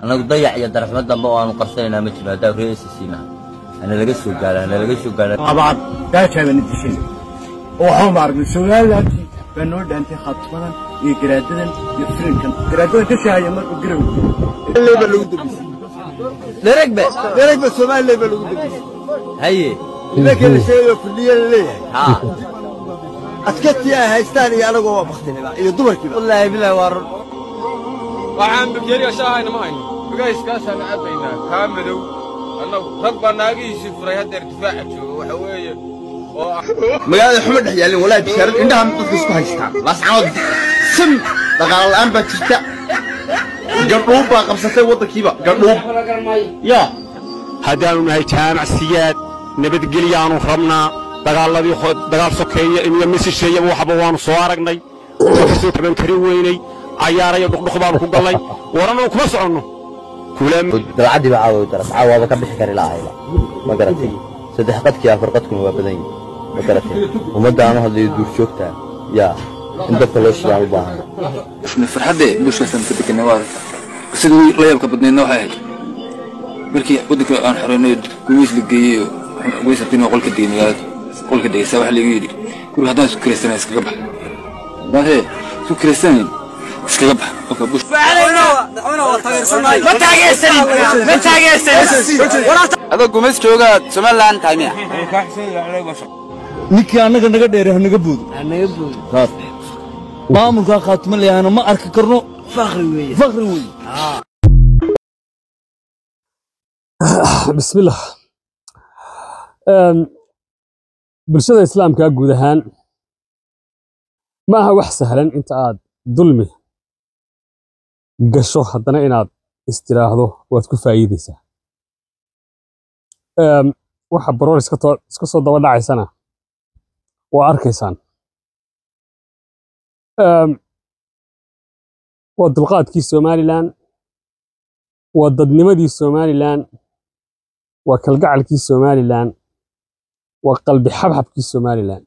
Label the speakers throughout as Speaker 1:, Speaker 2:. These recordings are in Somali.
Speaker 1: annagu dayac iyo darafmo dambe oo aanu qarsanaynaa ma jiro haddaa reer siina hana laga soo gaara hana laga soo gaara
Speaker 2: abaad gaajaabaana dishay oo waxaan maaragay somalilantii baa noo dhaantay khaatumadan iyo garaadadan iyo filinkan garaadadan ka shaahaya markuu garow
Speaker 3: baa lagu dambisay
Speaker 1: dheregbe
Speaker 3: dheregba somalilan baa lagu dambisay
Speaker 1: haye
Speaker 3: nimankii la sheegayo kulliya la leeyahay
Speaker 1: haa
Speaker 3: adkatii ay haystaan iyo anagoo waa baktinaba iyo dumarkiiba
Speaker 1: wallaahi bilaahi waa run
Speaker 4: waxaan bakeeriya shaahayna ma hayno bugayskaasaan cabbaynaa kaa madow annagu rag baa naagihiisii furay haddeer difaaca jooga waxa weeye oo ah
Speaker 3: magaalada xuma dhex yaallin walaahi bishaarad indhaha dadka isku haystaan laascanood sim dhaqaalo la'aan baa jirta gandhuub baa qabsatay waddankiiba gandhuub yaa
Speaker 5: haddaannu nahay jaamacsiyaad nabadgelyaannu rabnaa dagaalladii dagaal sokeeye iyo misisheeyaba waxba waannu soo aragnay ka soo taban karin weynay cayaarayo dhuqdhuq baannu ku gallay warannu kuma soconno
Speaker 1: dalcaddii baa caawa daras caawaaba ka bixi kari lahayba ma garatay saddex qadkii afar qadkuna waa badan yihin ma garatay ummaddaanu hadlayo duurjoogtaa yaa in dabka loo shidaan u baahan
Speaker 6: farxadde bulshaasan ka deganay waa aragta sida la yaabka badnaydna waxay ahayd markii waddanka aan xoreynay gumeys la geeyey oo gumeys abtin oo qolka degay magaalada qolka degay saa waxa lagu yidhi guriga haddaan isku kiraysanayn iskaga bax haddaan hee isku kiraysanayn iskaga bax qofka bush
Speaker 7: adoo gumays joogaad somalilan tahay miya
Speaker 8: ninkii annaga naga dheere ha naga boodo saas maamulkaa khaatuma leeyahana ma arki karno fakri weeye
Speaker 9: bismillah bulshada islaamka guud ahaan ma aha wax sahlan inta aad dulmi gasho haddana inaad istiraahdo waad ku faa'iidaysaa waxa baroor iska soo daba dhacaysana waa arkaysaan waa dulqaadkii somalilan waa dadnimadii somalilan waa kalgacalkii somalilan waa qalbi xabxabkii somalilan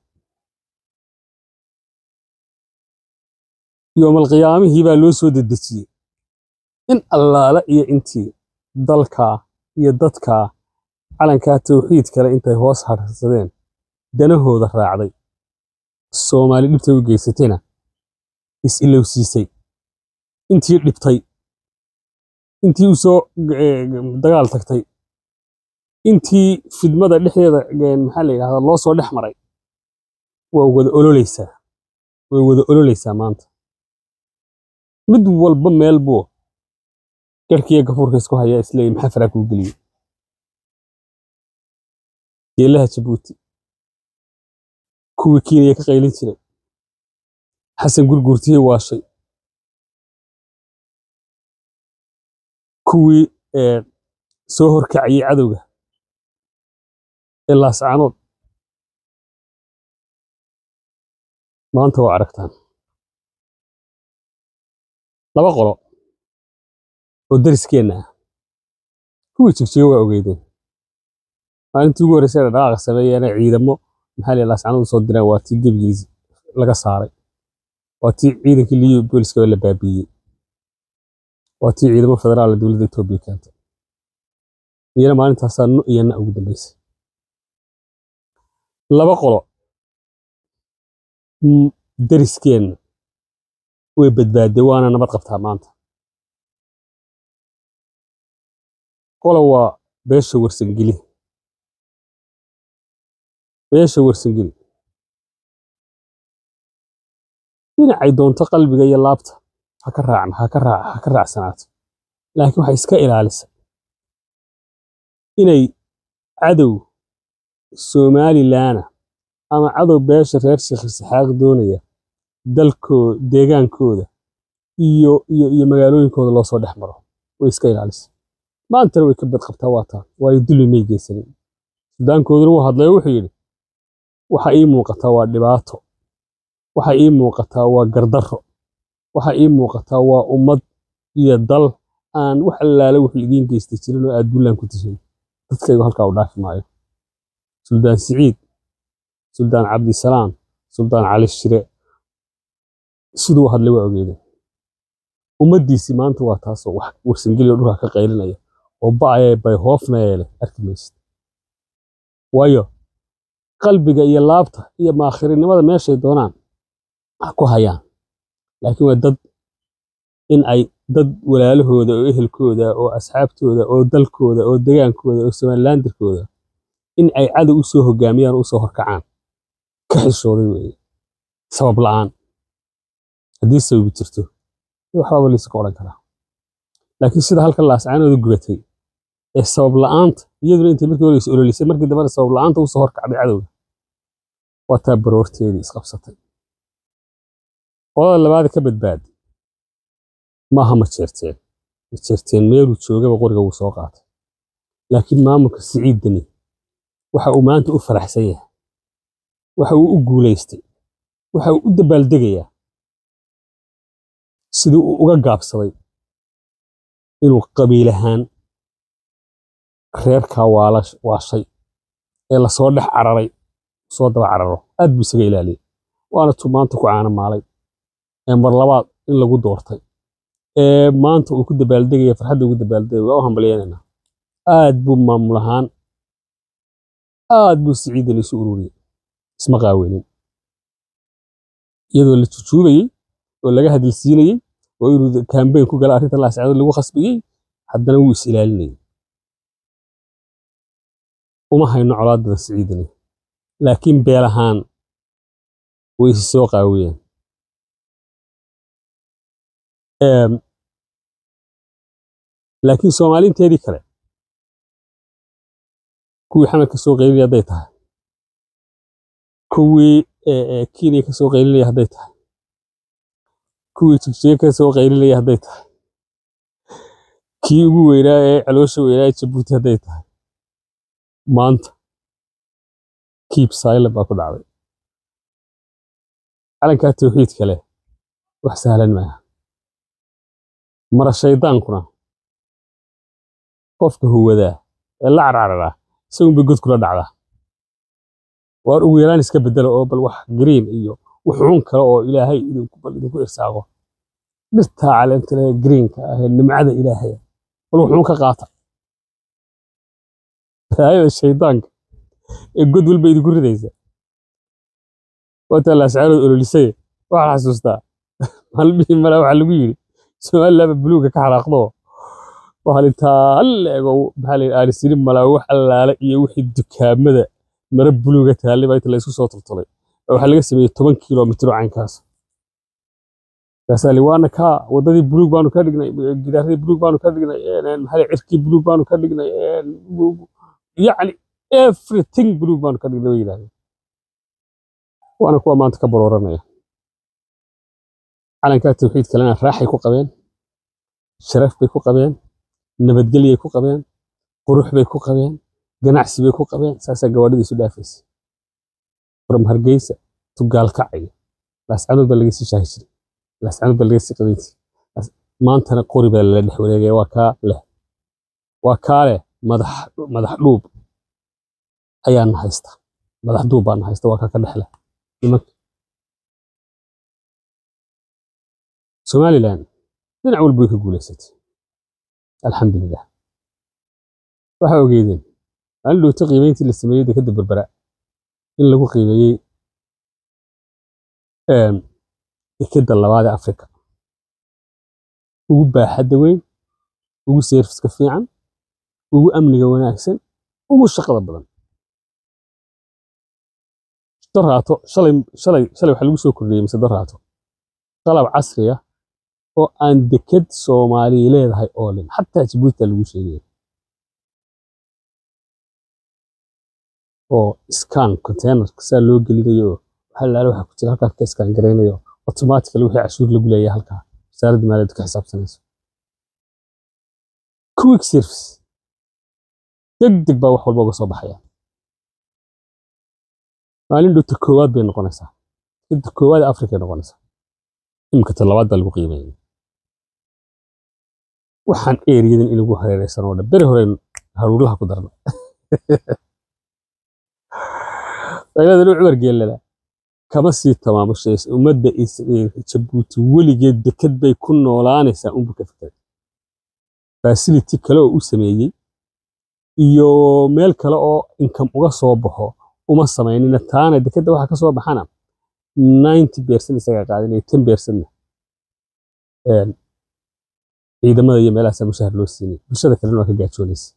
Speaker 9: yoomalqiyaamihii baa loo soo dedejiyey in allaala iyo intii dalkaa iyo dadkaa calankaa tawxiid kale intay hoos hadhsadeen danahooda raacday soomaali dhibtay u geysatayna is-ilowsiisay intii dhibtay intii u soo dagaal tagtay intii fidmada dhexdeeda maxaa la yidhahdaa loo soo dhex maray waa wada ololeysaa way wada ololeysaa maanta mid walba meel buu garhkiiyo gafuurka isku hayaa isleeyahy maxaa faraa kuu geliyey geelaha jabuuti kuwii kiinaya ka qaylin jiray xasan gurguurtiyey waashay kuwii soo horkacayey cadowga ee laascanood maanta waa aragtaan laba qolo oo dariskeenna ah kuwii jigjiga waa ogeydeen maalintii ugu horreysay ay dhaqaaqa sameeyeena ciidamo maxaa la laascanood soo direen waa tii gebigiisi laga saaray waa tii ciidankii liyo booliska la baabiiyey waa tii ciidamo federaal dowladda etoobiya keentay iyana maalintaasaa nu iyo na ugu dambeysay laba qolo dariskeenna way badbaadday waana nabad qabtaa maanta qolo waa beesha warsangeli beesha warsangeli dhinacay doonto qalbiga iyo laabta ha ka raacna ha ka raac ha ka raacsanaato laakiin waxay iska ilaalisay inay cadow somalilaana ama cadow beesha reer sheekh isxaaq doonaya dalkooda deegaankooda iyo iyo iyo magaalooyinkooda loo soo dhex maro way iska ilaalisay maantana way ka badqabtaa waa taa waayo dulli may geysanin sudaankooduna wuu hadlayo wuxuu yidhi waxa ii muuqataa waa dhibaato waxa ii muuqataa waa gardarro waxa ii muuqataa waa ummad iyo dal aan wax allaale wuxuu idiin geystay jirin oo aad dullaan ku tishin dadkaygu halkaa u dhaafi maayo suldaan siciid suldaan cabdisalaam suldaan cali shire siduu hadlay waa ogeedeen ummaddiisii maanta waa taasoo wax warsangeliyo dhulka ka qaylinaya oo ba'aya bay hoofnaya leh arki maysid waayo qalbiga iyo laabta iyo maakhirinimada meeshay doonaan ha ku hayaan laakiin waa dad in ay dad walaalahooda oo ehelkooda oo asxaabtooda oo dalkooda oo degaankooda oo somalilandirkooda in ay cadow u soo hogaamiyaan oo u soo horkacaan ka xishooday weeye sabab la'aan haddii sababi jirto waxbaaba layska odhan karaa laakiin sida halkan laascaanooda gubatay ee sabab la'aanta iyaduna intay markii hore is ololisay markii dambena sabab la'aanta usoo horkacday cadowga waa taa baroorteedii isqabsatay qolada labaad ka badbaadi maaha ma jeerteen ma jeerteen meeluu joogaba qoriga wuu soo qaatay laakiin maamulka siciid deni waxa uu maanta u faraxsan yahay waxa uu u guulaystay waxa uu u dabaaldegayaa sidii uu uga gaabsaday inuu qabiil ahaan reerkaa waashay ee lasoo dhex cararay soo daba cararo aad buu isaga ilaaliyay waana tuu maanta ku caana maalay ee mar labaad in lagu doortay ee maanta uu ku dabaaldegaya farxadda ugu dabaaldegaya waa u hambalyeynayna aad buu maamul ahaan aad buu siciidan isu ururiyey isma qaaweynin iyadoo la jujuubayey oo laga hadalsiinayey oo inuu kambeyn ku gala arrinta laascadood lagu khasbiyey haddana wuu is ilaalinayay uma hayno colaadada siciidani laakiin beel ahaan way isi soo qaawiyeen laakiin soomaaliinteedii kale kuwii xamed ka soo qaylinaya hadday tahay kuwii kenya ka soo qaylinaya hadday tahay kuwii jigjiga ka soo qaylinaya hadday tahay kii ugu weynaa ee caloosha weynaa ee jabuuti hadday tahay maanta kiib silent baa ku dhacday calankaa tawxiid kale wax sahlan maaha mara shaydaankuna qofka huwadaa ee la carcararaa isagunbay god kula dhacdaa waar ugu yaraan iska bedelo oo bal wax green iyo wuxuun kale oo ilaahay idinku bal idinku irsaaqo dhirtaa caleenta leh greenka ah ee nimcada ilaahay bal wuxuun ka qaata raayada shaydaanka ee god walba idinku ridaysa waataa laascaarood ololisay waxaa xasuustaa maalmihii mala waxaa lagu yidhi somalilaaba buluuga ka xaraaqdo waxaa intaa la ego maxaa la yidhi aanisiri malaa wax allaale iyo wixii dukaamada mara buluuga taallay baa inta laysku soo toltolay waxaa laga sameeyey toban kilomitro caynkaas kaasaa waana kaa wadadii buluug baanu ka dhignay gidaaradii buluug baanu ka dhignay maxaa cirkii buluug baanu ka dhignay yacni everything buluug baanu ka dhignay way yidhahdeen waana kuwa maanta ka barooranaya calankaa tawxiid kalena raaxay ku qabeen sharaf bay ku qabeen nabadgelyay ku qabeen qurux bay ku qabeen ganacsi bay ku qabeen saasaa gawaadhida isu dhaafaysa from hargeysa tugaal kacayo laascanood baa laga sii shaahi jiray laascanood baa laga sii qaban jiray maantana qori baa lala dhex wareegaya waa kaa leh waa kaa leh madax madax dhuub ayaana haysta madax duub baana haysta waa kaa ka dhexle nimanka somalilan dhinac walba way ka guulaysatay alxamdulilah waxaa ogeedeen maalin dhowta qiimeyntii la sameeyey dekadda berbera in lagu qiimeeyey dekadda labaad ee afrika ugu baaxadda weyn ugu seerfiska fiican ugu amniga wanaagsan ugu shaqada badan daraato shalay shalay shalay waxaa lagu soo kordhiyey mise daraato qalab casri ah oo aan deked soomaaliya leedahay oo lin xataa jabuuti lagu sheegaya oo scan containerka saa loo gelinayo oo waxa laala waxa ku jira halkaa ka scan garaynayo automatically wixii cashuur lagu leeyahay halkaa wasaaradda maaliyadda ka xisaabsanayso quick service deg deg baa wax walba uga soo baxaya maalin dhowta koowaad bay noqonaysaa inta koowaad ee afrika ay noqonaysaa imika ta labaad baa lagu qiimeeyay waxaan eeriyadan inagu hareeraysan oo dhan beri hore haruurlaha ku darna dagladanu cumar geellada kama sii tamaamushaysa ummadda is- ee jabuuti weligeed deked bay ku noolaanaysaa unbu ka fikiray fasility kale oo u sameeyey iyo meel kale oo inkam uga soo baxo uma samaynina taana dekedda waxa ka soo baxana 90 percent isagaa qaadanaya 10 percentna een, ciidamada iyo meelahaasaa mushahar loo siinay bulshada kalena waa ka gaajoonaysa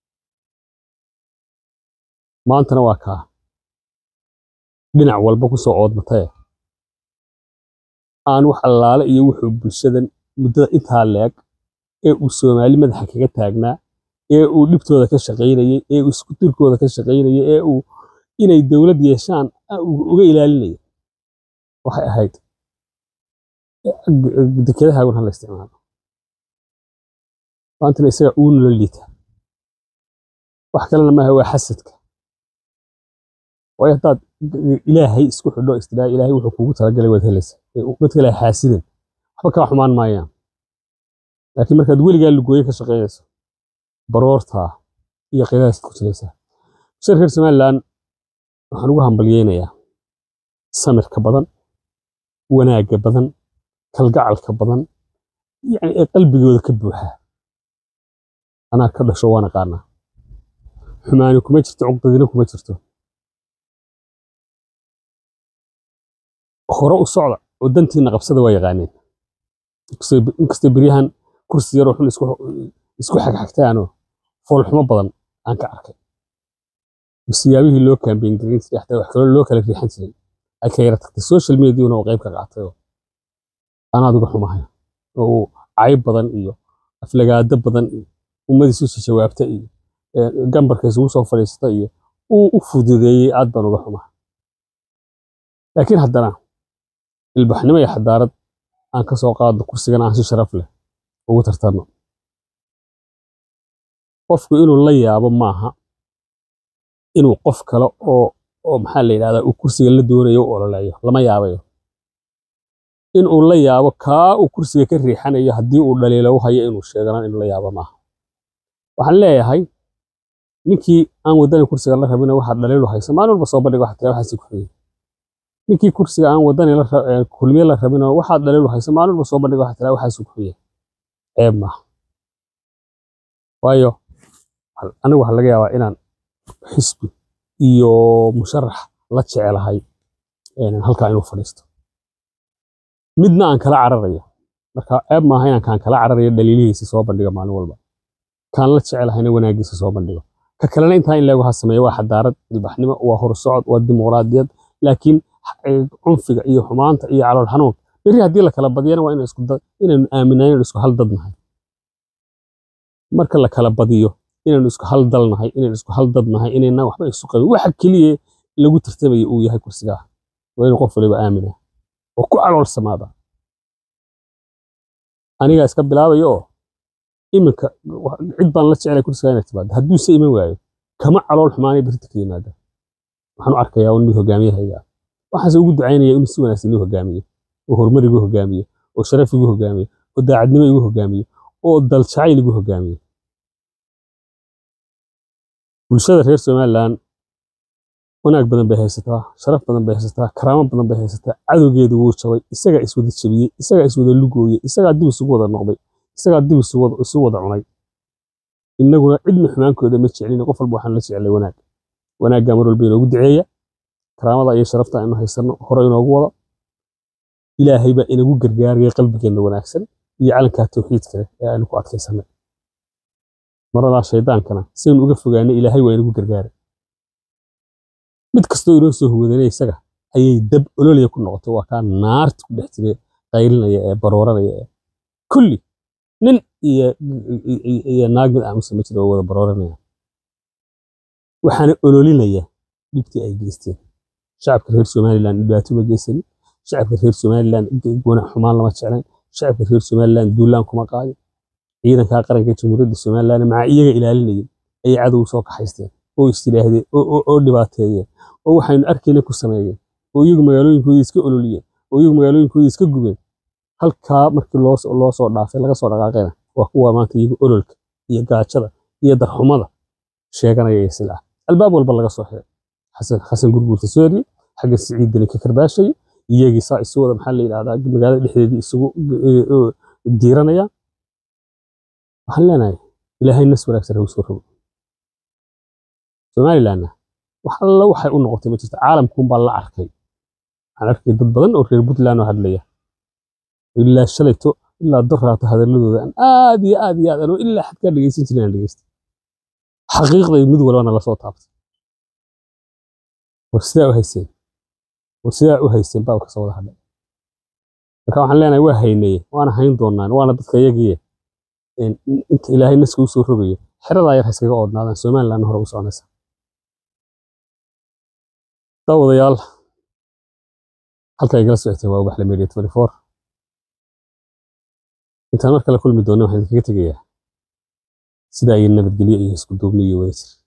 Speaker 9: maantana waa kaa dhinac walba ku soo oodmatay aan wax allaale iyo wuxuu bulshadan muddada intaa leeg ee uu soomaali madaxa kaga taagnaa ee uu dhibtooda ka shaqaynayay ee uu isku dirkooda ka shaqaynayay ee uu inay dowlad yeeshaan ah, uu uga ilaalinayay waxay ahayd dekedahaagun hala isticmaalo maantana isaga uu nula liita wax kalena maaha waa xasadka waayo haddaad ilaahay isku xidho istidhaa ilaahay wuxuu kuugu talagalay waad helaysa mid kale xaasidan waxba kaa xumaan maayaan laakiin markaad weligaa lugooye ka shaqaynayso baroortaa iyo qidaasta ku jiraysaa shir reer somalilan waxaan ugu hambalyeynayaa samirka badan wanaagga badan kalgacalka badan yani ee qalbigooda ka buuxa anaa ka dhasho waan aqaanaa xumaani kuma jirto cuqdadina kuma jirto hore u socda oo dantiina qabsada waa yaqaaneen Inkastoo- inkastoo beryahan kursi yaroo xun isku isku xagxagtaanoo foolxumo badan aan ka arkay siyaabihii loo kaambeyn garin jiray xataa wax kaloo loo kala riixan jiray ay ka yara tagtay social mediana oo qayb ka qaatay oo anaad uga xumahay oo uu cayb badan iyo aflagaado badan iyo ummadiisu si jawaabta iyo ee, gambarka isugu soo fadhiista iyo uu u fududeeyey aad baan uga xumahay laakiin haddana ilbaxnimo iyo xadaarad aan ka soo qaadno kursigan aan si sharaf leh ugu tartanno qofku inuu la yaabo maaha inuu qof kale oo oo maxaa la yidhahdaa uu kursiga la doonayo u ololeeyo lama yaabayo in uu la yaabo kaa uu kursiga ka riixanayo haddii uu dhaliilo u hayo inuu sheegana inuu la yaabo maaha waxaan leeyahay ninkii aan wadani kursiga la rabina waxaad dhaliilu hayso maalin walba soo bandhiga waxaad tiraa waxaasi ku xigay ninkii kursiga aan wadani la ra- ee, kulmiye la rabina waxaad dhaliilu hayso maalin walba soo bandhiga waxaad tiraa waxaasi ku xigay ceeb maaha waayo hal- anigu waxaa laga yaabaa inaan xisbi iyo musharax la jecelahay een, halkaa inuu fadhiisto midna aan kala cararayo marka ceeb maaha inaan kaan kala cararayo dhaliilihiisa soo bandhiga maalin walba kaan la jecelahayna wanaagiisa soo bandhigo ka kalena intaa in leegu ha sameeyo waa xadaarad ilbaxnimo waa horsocod waa dimuqraadiyad laakiin eh, cunfiga iyo xumaanta iyo calool xanuun berri haddii la kala badiyana waa inaan isku da- inaynu aaminaa inaynu isku hal dad nahay marka la kala badiyo inaynu isku hal dal nahay inaynu isku hal dad nahay inayna waxba isu qabin waxa keliya lagu tartamaya uu yahay kursigaha waa inuu qof waliba aamina oo ku caloolsamaada anigaa iska bilaabayo oo iminka wa- cid baan la jecelay kursigaa inay timaado hadduuse iman waayo kama calool xumaanay berita ka yimaada waxaan u arkayaa un mid hogaamiyahayga ah waxaase ugu ducaynaya inuu si wanaagsan igu hogaamiyo oo horumar igu hogaamiyo oo sharaf igu hogaamiyo oo daacadnimo igu hogaamiyo oo dal jacayl igu hogaamiyo bulshada reer somalilan wanaag badan bay haysataa sharaf badan bay haysataa karaamo badan bay haysataa cadowgeedu wuu jabay isagaa iswada jabiyey isagaa iswada lugooyey isagaa dib isugu wada noqday isagaa dib isu wada isu wada cunay innaguna cidna xumaankooda ma jecelin qof walba waxaan la jecelay wanaag wanaaggaa mar walba inoogu duceeya karaamada iyo sharafta aynu haysanno hore inoogu wada ilaahay baa inagu gargaaraya qalbigeenna wanaagsan iyo calankaa tawxiidka leh ee aynu ku adkaysanay maradaa shaydaankana saynu uga fogaanay ilaahay waa inagu gargaaray mid kastoo inoo soo huwadanay isaga ayay dab ololaya ku noqotay waa kaa naarta ku dhex jiray qaylinaya ee barooranaya ee kulli nin iyo iyo- iyo naag mid aamusa ma jiro oo wada barooranaya waxaana ololinaya dhibtii ay geysteen shacabka reer somalilan dhibaato ma geysanin shacabka reer somalilan wanaag xumaan lama jeclayn shacabka reer somalilan duulaan kuma qaadin ciidankaa qaranka jamhuuriyadda somalilan maca iyaga ilaalinayay ayay cadow soo kaxaysteen oo istidhaahdeen oo- oo oo dhibaateeyeen oo waxaynu arkayna ku sameeyeen oo iyagu magaalooyinkoodii iska ololiyeen oo iyagu magaalooyinkoodii iska gubeen halkaa markii loo soo- loo soo dhaafay laga soo dhaqaaqayna waa kuwa maanta iyagu ololka iyo gaajada iyo darxumada sheeganaya iyo sila albaab walba laga soo xiray xasan xasan gurguurta sooriye xagga siciidani ka karbaashay iyagii saa isu wada maxaa la yidhahdaa magaalada dhexdeedii isugu eh, eh, diiranaya waxaan leenahay ilaahay nas wanaagsan ha u soo rogo somalilandna wax alla waxay u noqotay ma jirto caalamkuunbaa la arkay waxaan arkay dad badan oo reer puntland oo hadlaya ilaa shalayto ilaa doraato hadaladooda aan aad iyo aad iyo aad anoo ilaa xadkaa dhegeysan jirin aan dhegeystay xaqiiqday mid walbana lasoo taabtay war sidaa u hayseen war sidaa u hayseen baa kasoo wada hadhay marka waxaan leenahay waa haynaye waana hayn doonaan waana dadka iyagiye een, inta ilaahay naska u soo rogayo xeradaa yar ha iskaga oodnaadaan somalilandna hore u soconaysa daawadayaal halka igala socoteen waa ubaxle media 24 intaan mar kale kulmi doona waxaan idinkaga tegayaa sidaa iyo nabadgelyo iyo isku duubni iyo wadajir